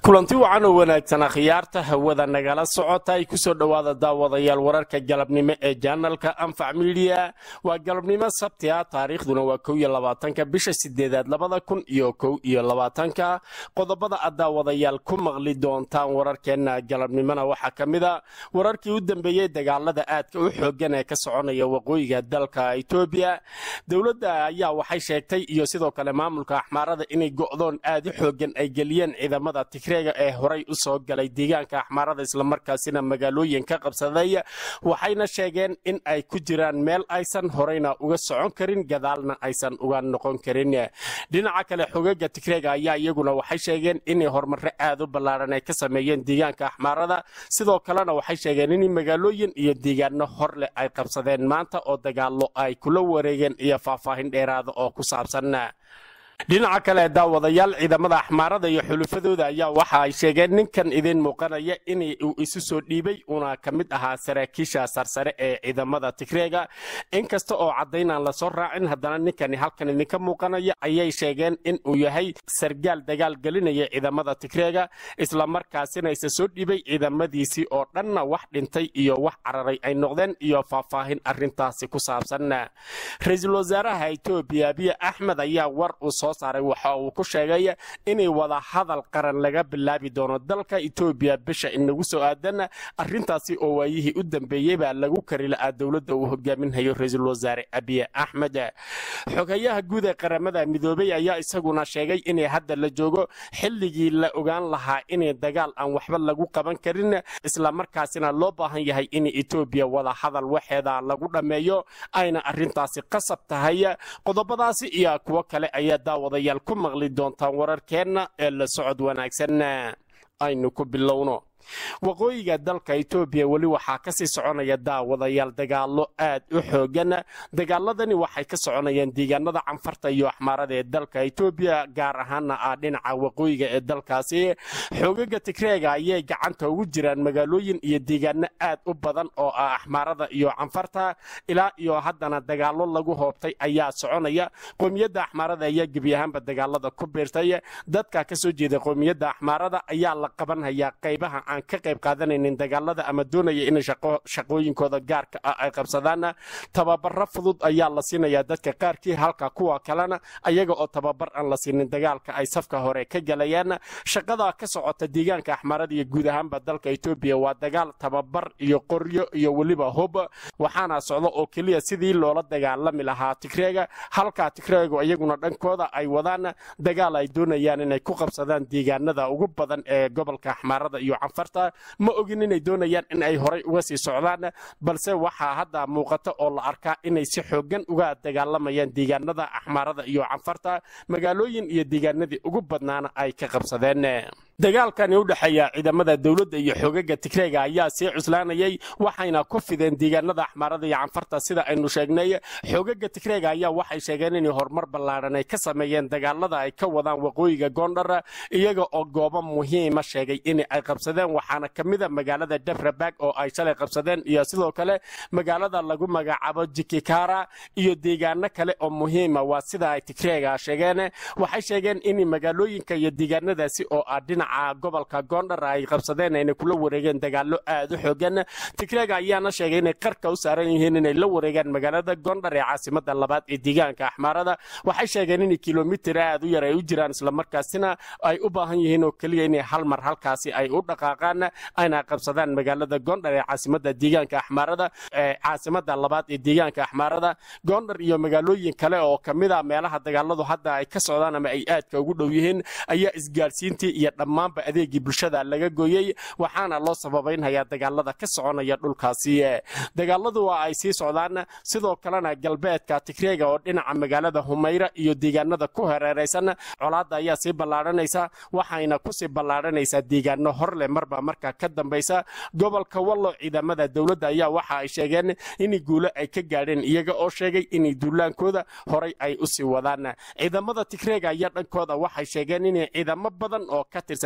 kulanti wacan oo wanaagsan akhyaarta hawada nagala socota ay kusoo dhowaada daawadayaal wararka galabnimo ee janalka anfac midiya waa galabnimo sabti ah taariikhduna waa kow iyo labaatanka bisha sideedaad labada kun iyo kow iyo labaatanka qodobada aad daawadayaal ku maqli doontaan wararkeenna galabnimona waxaa ka mid a wararkii u dambeeyey dagaalada aadka u xoogan ee ka soconaya waqooyiga dalka etoobiya dowladda ayaa waxay sheegtay iyo sidoo kale maamulka axmaarada inay go'doon aad u xoogan ay geliyeen ciidamada tigreega ee horay u soo galay deegaanka axmaarada islamarkaasina magaalooyin ka qabsaday waxayna sheegeen in ay ku jiraan meel aysan horeyna uga socon karin gadaalna aysan uga noqon karin dhinaca kale xogaga tigreega ayaa iyaguna waxay sheegeen inay horumare aad u ballaaran ay ka sameeyeen deegaanka axmaarada sidoo kalena waxay sheegeen in magaalooyin iyo deegaano hor leh ay qabsadeen maanta oo dagaalo ay kula wareegeen iyo faahfaahin dheeraada oo ku saabsan dhinaca kale daawadayaal ciidamada axmaarada iyo xulufadooda ayaa waxa ay sheegeen ninkan idiin muuqanaya in uu isu soo dhiibay uuna ka mid ahaa saraakiisha sarsare ee ciidamada tigreega inkasta oo caddaynaan lasoo raacin haddana ninkani halkan idinka muuqanaya ayay sheegeen in uu yahay sargaal dagaal gelinaya ciidamada tigreega islamarkaasina isa soo dhiibay ciidamadiisii oo dhanna wax dhintay iyo wax cararay ay noqdeen iyo faahfaahin arintaasi ku saabsan ra-iisul wasaaraha etoobiya abiy axmed ayaa war uu soo saaray waxa uu ku sheegay inay wada hadal qaran laga bilaabi doono dalka etoobiya bisha inagu soo aadan arintaasi oo waayihii u dambeeyey baa lagu kari la'aa dowladda uu hogaaminhayo ra-iisul wasaare abiy axmed xogayaha guud ee qaramada midoobey ayaa isaguna sheegay inay hadda la joogo xilligii la ogaan lahaa inay dagaal aan waxba lagu qaban karin islamarkaasina loo baahan yahay in etoobiya wada hadal waxeeda lagu dhammeeyo ayna arintaasi qasab tahay qodobadaasi iyo kuwo kale ayaa daawadayaal ku maqli doontaan wararkeenna ee la socod wanaagsan aynu ku bilowno waqooyiga dalka etoobiya weli waxaa kasii soconaya daawadayaal dagaalo aad u xoogan dagaaladani waxay ka soconayaan deegaanada canfarta iyo axmaarada ee dalka etoobiya gaar ahaana ah dhinaca waqooyiga ee dalkaasi xoogaga tigreega ayay gacanta ugu jiraan magaalooyin iyo deegaano aad u badan oo ah axmaarada iyo canfarta ilaa iyo haddana dagaalo lagu hoobtay ayaa soconaya qoomiyadda axmaarada ayaa gebi ahaanba dagaalada ku biirtay dadka kasoo jeeda qoomiyadda axmaarada ayaa la qabanhayaa qaybaha aan ka qayb qaadanaynin dagaalada ama doonaya inay shaqooyinkooda gaarka ah ay qabsadaan tababaro fudud ayaa la siinayaa dadka qaarkii halka kuwa kalena ayaga oo tababar aan la siinin dagaalka ay safka hore ka galayaan shaqada ka socota deegaanka axmaarada iyo guud ahaanba dalka etoobiya waa dagaal tababar iyo qoryo iyo weliba hob waxaana socdo oo keliya sidii loola dagaalami lahaa tigreega halka tigreegu iyaguna dhankooda ay wadaan dagaal ay doonayaan inay ku qabsadaan deegaanada ugu badan ee gobolka axmaarada iyo ma ogin inay doonayaan in ay horay uga sii socdaan balse waxaa hadda muuqata oo la arkaa inay si xoogan uga dagaalamayaan deegaanada axmaarada iyo canfarta magaalooyin iyo deegaanadii ugu badnaana ay ka qabsadeen dagaalkani u dhexeeya ciidamada dowladda iyo xoogaga tigreega ayaa sii cuslaanayay waxayna ku fideen deegaanada axmaarada iyo canfarta sida aynu sheegnay xoogaga tigreega ayaa waxay sheegeen inay horumar ballaaran ay ka sameeyeen dagaalada ay ka wadaan waqooyiga goondhar iyaga oo goobo muhiima sheegay in ay qabsadeen waxaana ka mida magaalada debrabag oo ay shalay qabsadeen iyo sidoo kale magaalada lagu magacaabo jikikara iyo deegaano kale oo muhiima waa sida ay tigreega sheegeen waxay sheegeen in magaalooyinka iyo deegaanadaasi oo ah dhinaca gobolka goondhar ay qabsadeen ayna kula wareegeen dagaalo aad u xoogan tigreega ayaana sheegay inay qarka u saaran yihiin inay la wareegaan magaalada goondhar ee caasimada labaad ee deegaanka axmaarada waxay sheegeen in kilomitir aad u yar ay u jiraan islamarkaasina ay u baahan yihiin oo keliya inay hal mar halkaasi ay u dhaqaaqaan ayna qabsadaan magaalada goondhar ee caasimada deegaanka axmaarada ee caasimada labaad ee deegaanka axmaarada goondhar iyo magaalooyin kale oo kamida meelaha dagaaladu hadda ay ka socdaan ama ay aadka ugu dhow yihiin ayaa isgaadhsiintii iyo dhammaanba adeegii bulshada laga gooyey waxaana loo sababaynhayaa dagaalada ka soconaya dhulkaasi dagaaladu waa ay sii socdaan sidoo kalena galbeedka tigreega oo dhinaca magaalada humayra iyo deegaanada ku hareeraysan colaadda ayaa sii ballaaranaysa waxayna kusii ballaaranaysaa deegaano horleh marba marka ka dambaysa gobolka wallo ciidamada dowladda ayaa waxa ay sheegeen in guulo ay ka gaadheen iyaga oo sheegay inay duulaankooda horay ay usii wadaan ciidamada tigreega ayaa dhankooda waxay sheegeen inay ciidamo badan oo ka tirsan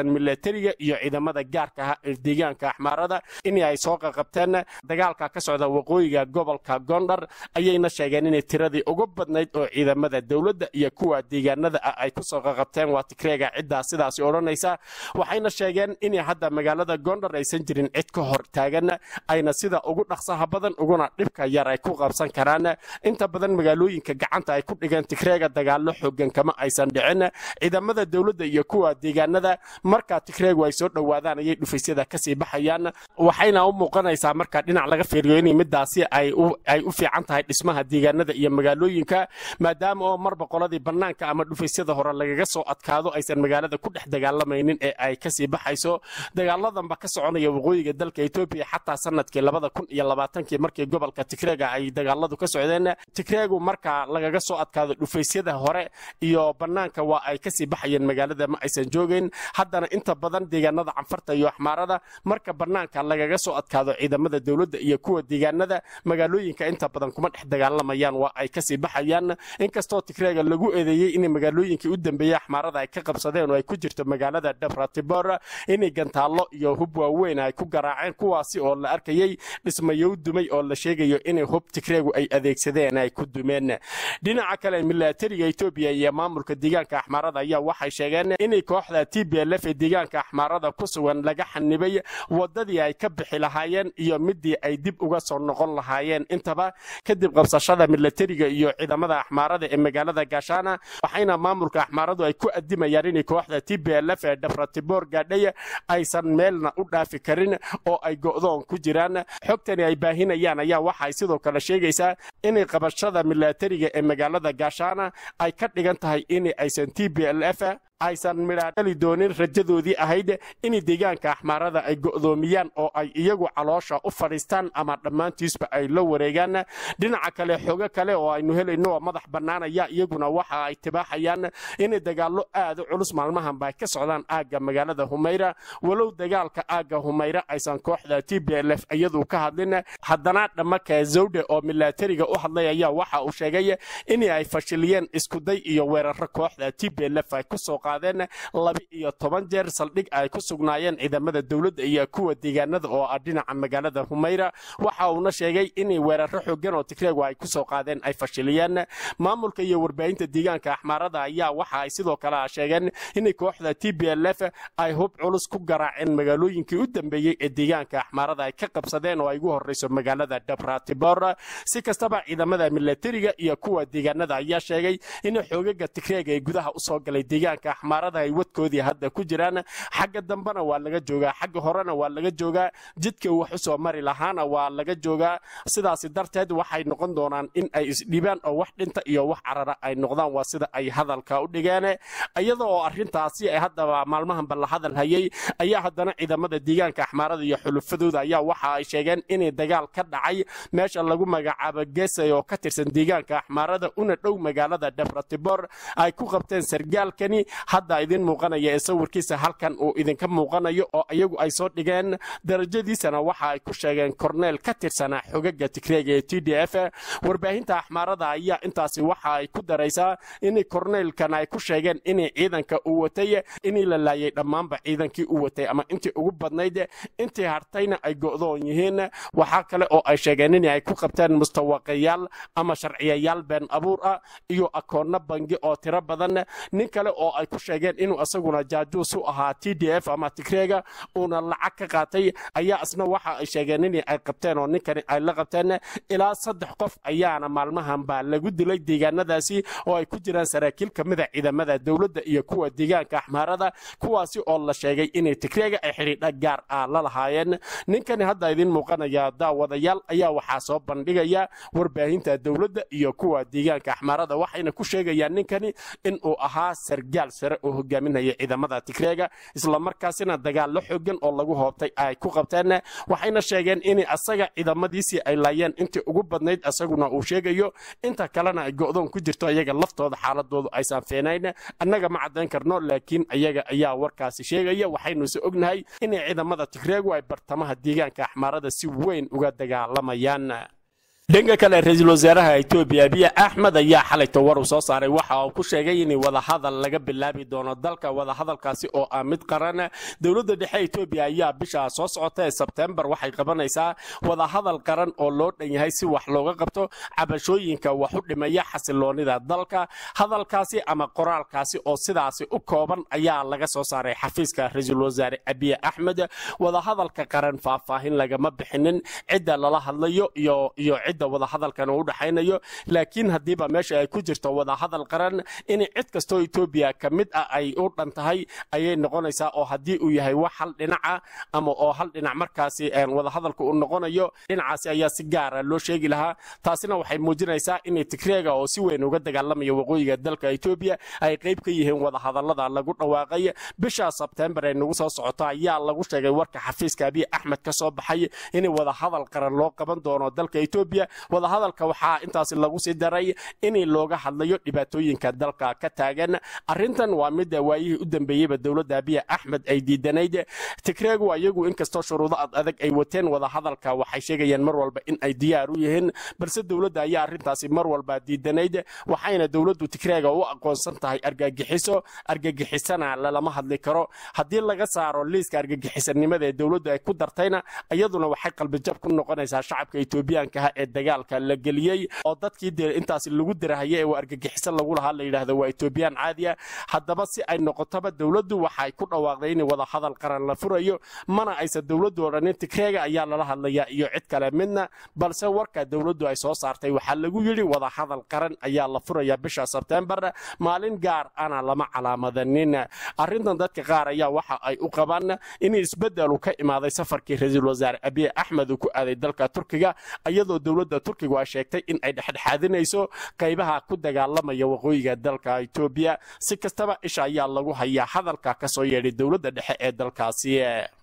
tirsan milatariga iyo ciidamada gaarka ah ee deegaanka axmaarada in ay soo qaqabteen dagaalka ka socda waqooyiga gobolka gondar ayayna sheegeen inay tiradii ugu badnayd oo ciidamada dowladda iyo kuwa deegaanada ah ay kusoo qaqabteen waa tigreega ciddaa sidaasi odhanaysa waxayna sheegeen in hadda magaalada gondar aysan jirin cid ka hor taagan ayna sida ugu dhaqsaha badan uguna dhibka yar ay ku qabsan karaan inta badan magaalooyinka gacanta ay ku dhigeen tigreega dagaallo xoogan kama aysan dhicin ciidamada dowladda iyo kuwa deegaanada markaa tigreegu ay soo dhowaadaan ayay dhufaysyada kasii baxayaan waxayna u muuqanaysaa markaa dhinac laga fiiriyo in midaasi ay u fiican tahay dhismaha deegaanada iyo magaalooyinka maadaama oo marba qoladii bannaanka ama dhufaysyada hore lagaga soo adkaado aysan magaalada ku dhex dagaalamaynin ee ay kasii baxayso dagaaladanba ka soconaya waqooyiga dalka etoobiya xataa sanadkii labada kun iyo labaatankii markii gobolka tigreega ay dagaaladu ka socdeen tigreegu markaa lagaga soo adkaado dhufaysyada hore iyo bannaanka waa ay kasii baxayeen magaalada ma aysan joogeyn haddana inta badan deegaanada canfarta iyo axmaarada marka bannaanka lagaga soo adkaado ciidamada dowladda iyo kuwa deegaanada magaalooyinka inta badan kuma dhex dagaalamayaan waa ay kasii baxayaan inkastoo tigreega lagu eedeeyey in magaalooyinkii u dambeeyey axmaarada ay ka qabsadeen oo ay ku jirto magaalada dabratibor inay gantaallo iyo hub waaweyn ay ku garaaceen kuwaasi oo la arkayey dhismayow dumay oo la sheegayo inay hub tigreegu ay adeegsadeen ay ku dumeen dhinaca kale milatariga etoobiya iyo maamulka deegaanka axmaarada ayaa waxay sheegeen inay kooxda t b l f ee deegaanka axmaarada ku sugan laga xanibay wadadii ay ka bixi lahaayeen iyo midii ay dib uga soo noqon lahaayeen intaba kadib qabsashada milatariga iyo ciidamada axmaarada ee magaalada gaashaana waxayna maamulka axmaaradu ay ku adimayaan inay kooxda t b l f ee dhafratibor gaadhay aysan meelna u dhaafi karin oo ay go'doon ku jiraan xogtani ay baahinayaan ayaa waxay sidoo kale sheegaysaa inay qabashada milatariga ee magaalada gaashaana ay ka dhigan tahay in aysan t b l f aysan midhaadhali doonin rajadoodii ahayd in deegaanka axmaarada ay go'doomiyaan oo ay iyagu caloosha u fadhiistaan ama dhammaantiisba ay la wareegaan dhinaca kale xogo kale oo aynu helayno oo madax bannaanaya iyaguna waxa ay tibaaxayaan inay dagaallo aad u culus maalmahanba ay ka socdaan aagga magaalada humayra walow dagaalka aagga humayra aysan kooxda t b l f iyadu ka hadlin haddana dhammaka zawde oo milatariga u hadlay ayaa waxa uu sheegay in ay fashiliyeen iskuday iyo weeraro kooxda t b l f ay kusoo laba iyo toban jeer saldhig ay ku sugnaayeen ciidamada dowladda iyo kuwa deegaanada oo ah dhinaca magaalada humayra waxa uuna sheegay inay weeraro xoogan oo tigreegu ay kusoo qaadeen ay fashiliyeen maamulka iyo warbaahinta deegaanka axmaarada ayaa waxa ay sidoo kale sheegeen inay kooxda t b l f ay hub culus ku garaaceen magaalooyinkii u dambeeyey ee deegaanka axmaarada ay ka qabsadeen oo ay ugu horreyso magaalada dabratibor si kastaba ciidamada milatariga iyo kuwa deegaanada ayaa sheegay in xoogaga tigreega ee gudaha usoo galay deegaanka axmaarada ay wadkoodii hadda ku jiraan xagga dambena waa laga joogaa xagga horena waa laga joogaa jidka wax u soo mari lahaana waa laga joogaa sidaasi darteed waxay noqon doonaan in ay isdhibaan oo wax dhinta iyo wax carara ay noqdaan waa sida ay hadalka u dhigeen iyada oo arrintaasi ay haddaba maalmahanba la hadal hayay ayaa haddana ciidamada deegaanka axmaarada iyo xulufadooda ayaa waxa ay sheegeen inay dagaal ka dhacay meesha lagu magacaabo gesay oo ka tirsan deegaanka axmaarada una dhow magaalada dabratibor ay ku qabteen sargaalkani hadda idin muuqanaya ee sawirkiisa halkan uu idinka muuqanayo oo iyagu ay soo dhigeen darajadiisana waxa ay ku sheegeen korneel ka tirsanaa xogaga tigreega ee t d f warbaahinta axmaarada ayaa intaasi waxa ay ku daraysaa in korneelkan ay ku sheegeen inay ciidanka uu watay inii la laayay dhammaanba ciidankii uu watay ama intii ugu badnayd intii hartayna ay go'doon yihiin waxaa kale oo ay sheegeen in ay ku qabteen mustawaqayaal ama sharciyayaal been abuur ah iyo akoonno bangi oo tiro badan nin kale oo ay ku sheegeen inuu isaguna jaajuus u ahaa t d f ama tigreega uuna lacag ka qaatay ayaa isna waxa ay sheegeen in ay qabteen oo ninkani ay la qabteen ilaa saddex qof ayaana maalmahanba lagu dilay deegaanadaasi oo ay ku jiraan saraakiil ka mida ciidamada dowladda iyo kuwa deegaanka axmaarada kuwaasi oo la sheegay inay tigreega ay xidhiidha gaar ah la lahaayeen ninkani hadda idin muuqanaya daawadayaal ayaa waxaa soo bandhigaya warbaahinta dowladda iyo kuwa deegaanka axmaarada waxayna ku sheegayaan ninkani inuu ahaa sargaal sare oo hogaaminaya ciidamada tigreega islamarkaasina dagaallo xoogan oo lagu hoobtay ay ku qabteen waxayna sheegeen in asaga ciidamadiisii ay laayeen intii ugu badnayd asaguna uu sheegayo inta kalena ay go'doon ku jirto iyaga laftooda xaaladoodu aysan feenayn annaga ma caddayn karno laakiin ayaga ayaa warkaasi sheegaya waxaynuse ognahay inay ciidamada tigreegu ay bartamaha deegaanka axmaarada si weyn uga dagaalamayaan dhanka kale ra-iisul wasaaraha etoobiya abiy axmed ayaa xalayto war uu soo saaray waxa uu ku sheegay in wadahadal laga bilaabi doono dalka wadahadalkaasi oo ah mid qaran dowladda dhexe etoobiya ayaa bisha soo socota ee sebtembar waxay qabanaysaa wadahadal qaran oo loo dhan yahay si wax looga qabto cabashooyinka wax u dhimaya xasiloonida dalka hadalkaasi ama qoraalkaasi oo sidaasi u kooban ayaa laga soo saaray xafiiska ra-iisul wasaare abiy axmed wadahadalka qaran faahfaahin lagama bixinin cidda lala hadlayo iyo iyo cidda wadahadalkan u dhaxaynayo laakiin haddiiba meesha ay ku jirto wadahadal qaran in cid kastoo etoobiya ka mid ah ay u dhan tahay ayay noqonaysaa oo haddii uu yahay wax hal dhinaca ama oo hal dhinac markaasi wadahadalka uu noqonayo dhinacaasi ayaa si gaara loo sheegi lahaa taasina waxay muujinaysaa in tigreega oo si weyn uga dagaalamaya waqooyiga dalka etoobiya ay qayb ka yihiin wadahadalada lagu dhawaaqay bisha sebtembar ee nagu soo socota ayaa lagu sheegay warka xafiiska abiy axmed ka soo baxay in wadahadal qaran loo qaban doono dalka etoobiya wadahadalka waxaa intaasi lagu sii daray in looga hadlayo dhibaatooyinka dalka ka taagan arrintan waa midda waayihii u dambeeyeyba dowladda abiy axmed ay diidanayd tigreegu ayagu inkastoo shuruudo ad adag ay wateen wadahadalka waxay sheegayaan mar walba in ay diyaar u yihiin balse dowladda ayaa arrintaasi mar walba diidanayd waxayna dowladdu tigreega u aqoonsan tahay argagixiso argagixisana lalama hadli karo haddii laga saaro liiska argagixisanimada ee dowladdu ay ku dartayna iyaduna waxay qalbijab ku noqonaysaa shacabka etoobiyaankaha ee dagaalka la geliyey oo dadkii dee intaasi lagu dirahaya ee argagixiso lagu lahaa la yidhaahdo waa etoobiyaan caadiya haddaba si ay noqotaba dowladdu waxay ku dhawaaqday in wadahadal qaran la furayo mana aysan dowladdu odhanin tigreega ayaa lala hadlayaa iyo cid kale midna balse warka dowladdu ay soo saartay waxaa lagu yidhi wadahadal qaran ayaa la furaya bisha sebtembar maalin gaar ana lama calaamadanin arrintan dadka qaar ayaa waxa ay u qabaan in isbedelu ka imaaday safarkii ra-iisul wasaare abiy axmed uu ku aaday dalka turkiga iyadoo dowladda turkigu ay sheegtay in ay dhexdhexaadinayso qaybaha ku dagaalamaya waqooyiga dalka etoobiya si kastaba isha ayaa lagu hayaa hadalka ka soo yeedhay dowladda dhexe ee dalkaasi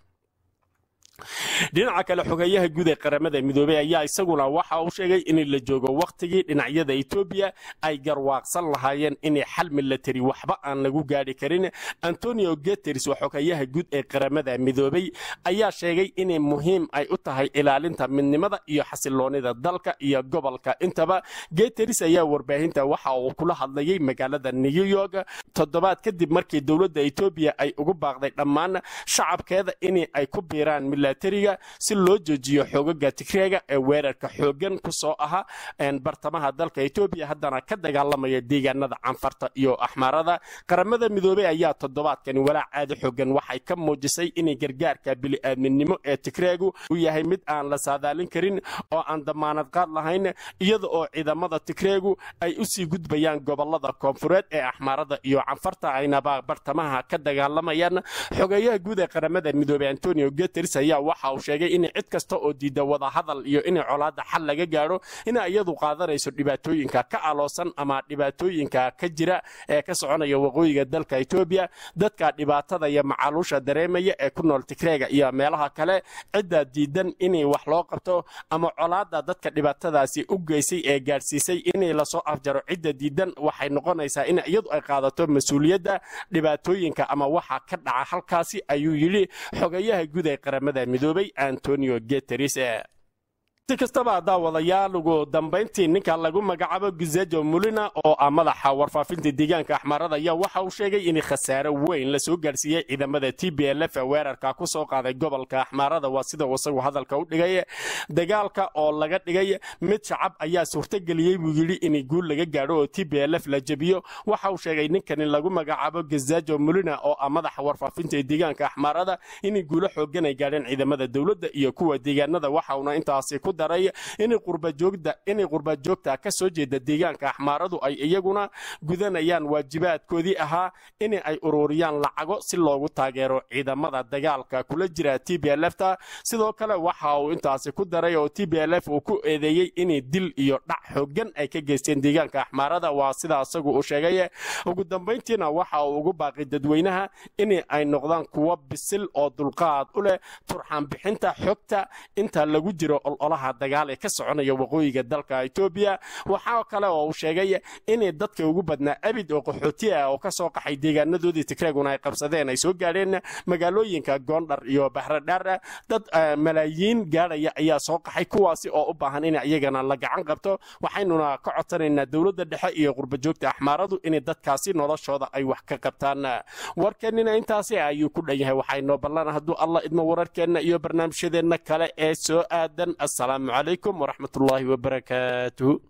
dhinaca kale xogeeyaha guud ee qaramada midoobey ayaa isaguna waxa uu sheegay in la joogo wakhtigii dhinacyada etoobiya ay garwaaqsan lahaayeen inay xal milatari waxba aan lagu gaadhi karin antonio guteres waa xogeeyaha guud ee qaramada midoobey ayaa sheegay inay muhiim ay u tahay ilaalinta midnimada iyo xasiloonida dalka iyo gobolka intaba guteres ayaa warbaahinta waxa uu kula hadlayay magaalada new york toddobaad kadib markii dowladda etoobiya ay ugu baaqday dhammaan shacabkeeda in ay ku biiraan milatariga si loo joojiyo xoogaga tigreega ee weerarka xoogan ku soo aha bartamaha dalka etoobiya haddana ka dagaalamaya deegaanada canfarta iyo axmaarada qaramada midoobey ayaa toddobaadkani walaac aada xoogan waxay ka muujisay inay gargaarka bili-aadminimo ee tigreegu uu yahay mid aan la saadaalin karin oo aan damaanad qaad lahayn iyada oo ciidamada tigreegu ay usii gudbayaan gobolada koonfureed ee axmaarada iyo canfarta aynaba bartamaha ka dagaalamayaan xogeeyaha guud ee qaramada midoobey antonio guteres ayaa waxa uu sheegay in cid kasta oo diida wadahadal iyo in colaada xal laga gaadho ina iyadu qaadanayso dhibaatooyinka ka aloosan ama dhibaatooyinka ka jira ee ka soconaya waqooyiga dalka etoobiya dadka dhibaatada iyo macaluusha dareemaya ee ku nool tigreega iyo meelaha kale cidda diidan inay wax loo qabto ama colaada dadka dhibaatadaasi u geysay ee gaadhsiisay inay lasoo afjaro cidda diidan waxay noqonaysaa in iyadu ay qaadato mas-uuliyadda dhibaatooyinka ama waxa ka dhaca halkaasi ayuu yidhi xogeeyaha guud ee qaramada midoobay antonio guteres si kastaba daawadayaal ugu dambayntii ninka lagu magacaabo gizejo mulina oo ah madaxa warfaafinta deegaanka axmaarada ayaa waxa uu sheegay in khasaare weyn lasoo gaarsiiyey ciidamada t b l f weerarka ku soo qaaday gobolka axmaarada waa sida isagu hadalka u dhigay dagaalka oo laga dhigay mid shacab ayaa suurtageliyey buu yidhi in guul laga gaadho oo t b l f la jebiyo waxa uu sheegay ninkani lagu magacaabo gizejo mulina oo ah madaxa warfaafinta deegaanka axmaarada in guulo xoogan ay gaadheen ciidamada dowladda iyo kuwa deegaanada waxauna intaasi ku daray inay qurba joogta ka soo jeeda deegaanka axmaaradu ay iyaguna gudanayaan waajibaadkoodii ahaa in ay ururiyaan lacago si loogu taageero ciidamada dagaalka kula jira t b l fta sidoo kale waxa uu intaasi ku daray oo t b l f uu ku eedeeyey inay dil iyo dhac xoogan ay ka geysteen deegaanka axmaarada waa sida isagu uu sheegay ugu dambayntiina waxa uu ugu baaqay dadweynaha in ay noqdaan kuwo bisil oo dulqaad u leh turxaan bixinta xogta inta lagu jiro ololaha xaaladaha dagaal ee ka soconaya waqooyiga dalka etoobiya waxaa kale oo uu sheegay inay dadka ugu badnaa abid oo qaxooti ah oo ka soo qaxay deegaanadoodii tigreeguna ay qabsadeen ay soo gaadheen magaalooyinka goondhar iyo bahradhaar dad malaayiin gaadhaya ayaa soo qaxay kuwaasi oo u baahan in iyagana la gacan qabto waxaynuna ka codsanaynaa dowladda dhexe iyo qurbajoogta axmaaradu inay dadkaasi noloshooda ay wax ka qabtaan warkeenina intaasi ayuu ku dhan yahay waxaynoo ballan hadduu allah idmo wararkeenna iyo barnaamijyadeenna kale ee soo aadan assalaamu calaykum waraxmatullaahi wabarakaatuhu